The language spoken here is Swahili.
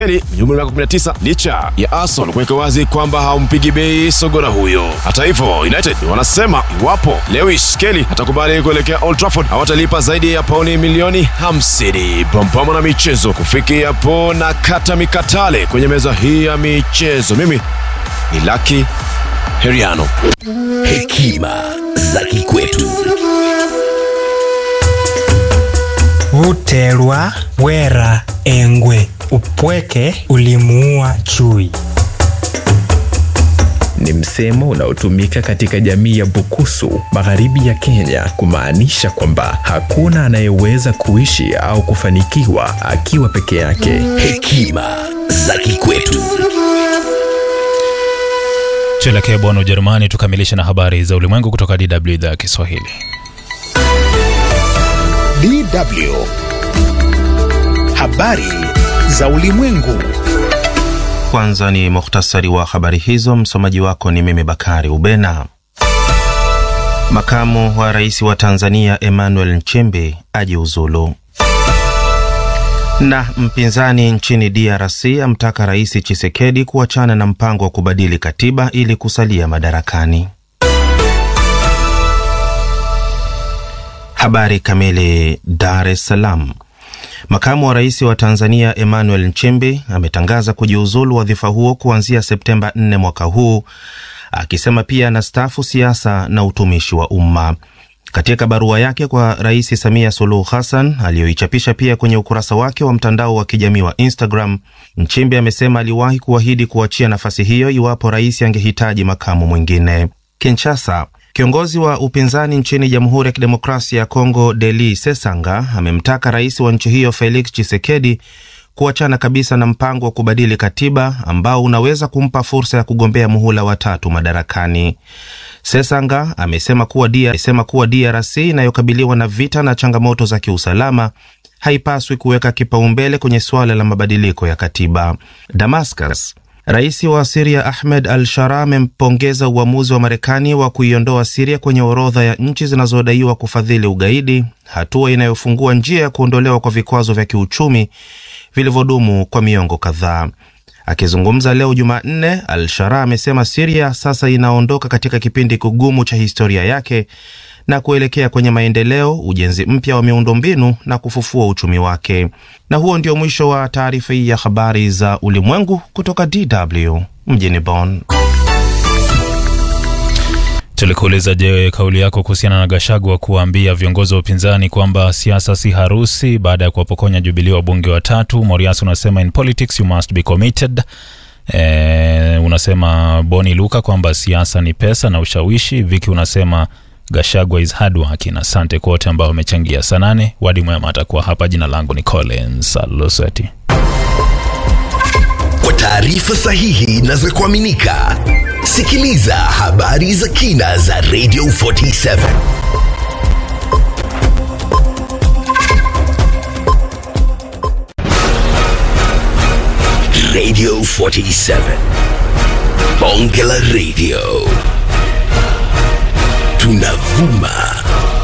Eli mwenye umri wa miaka 19 licha ya Arsenal kuweka wazi kwamba hampigi bei sogora huyo. Hata hivyo, United wanasema iwapo Lewis Kelly atakubali kuelekea Old Trafford hawatalipa zaidi ya pauni milioni 50. Pampamo na michezo kufikia hapo na kata mikatale kwenye meza hii ya michezo. Mimi ni Lucky Heriano. Hekima za kikwetu. Buterwa bwera engwe upweke ulimuua chui. Ni msemo unaotumika katika jamii ya Bukusu magharibi ya Kenya kumaanisha kwamba hakuna anayeweza kuishi au kufanikiwa akiwa peke yake. Hekima za kikwetu. Tuelekee Bonn, Ujerumani, tukamilishe na habari za ulimwengu kutoka DW idhaa ya Kiswahili. DW. Habari za ulimwengu. Kwanza ni muhtasari wa habari hizo. Msomaji wako ni mimi Bakari Ubena. Makamu wa rais wa Tanzania Emmanuel Nchimbi ajiuzulu, na mpinzani nchini DRC amtaka Rais Chisekedi kuachana na mpango wa kubadili katiba ili kusalia madarakani. Habari kamili. Dar es Salaam. Makamu wa rais wa Tanzania Emmanuel Nchimbi ametangaza kujiuzulu wadhifa huo kuanzia Septemba 4 mwaka huu, akisema pia anastaafu siasa na utumishi wa umma. Katika barua yake kwa Rais Samia Suluhu Hassan aliyoichapisha pia kwenye ukurasa wake wa mtandao wa kijamii wa Instagram, Nchimbi amesema aliwahi kuahidi kuachia nafasi hiyo iwapo rais angehitaji makamu mwingine. Kinshasa. Kiongozi wa upinzani nchini Jamhuri ya Kidemokrasia ya Kongo, Deli Sesanga, amemtaka rais wa nchi hiyo Felix Tshisekedi kuachana kabisa na mpango wa kubadili katiba ambao unaweza kumpa fursa ya kugombea muhula wa tatu madarakani. Sesanga amesema kuwa amesema kuwa DRC inayokabiliwa na vita na changamoto za kiusalama haipaswi kuweka kipaumbele kwenye suala la mabadiliko ya katiba. Damascus. Rais wa Siria Ahmed al Shara amempongeza uamuzi wa Marekani wa kuiondoa Siria kwenye orodha ya nchi zinazodaiwa kufadhili ugaidi, hatua inayofungua njia ya kuondolewa kwa vikwazo vya kiuchumi vilivyodumu kwa miongo kadhaa. Akizungumza leo Jumanne, al Shara amesema Siria sasa inaondoka katika kipindi kigumu cha historia yake na kuelekea kwenye maendeleo, ujenzi mpya wa miundombinu na kufufua uchumi wake. Na huo ndio mwisho wa taarifa hii ya habari za ulimwengu kutoka DW mjini Bonn. Tulikuuliza, je, kauli yako kuhusiana na Gachagua kuwaambia viongozi wa upinzani kwamba siasa si harusi baada ya kuwapokonya Jubilee wabunge watatu. Morias unasema in politics you must be committed. E, unasema Boni Luka kwamba siasa ni pesa na ushawishi. Viki unasema Gachagua is hard working. Asante kwa wote ambao wamechangia. Saa nane wadi mwema atakuwa hapa. Jina langu ni Collins Aloseti. Kwa taarifa sahihi na za kuaminika, sikiliza habari za kina za Radio 47 Radio 47 Bonge la Radio tunavuma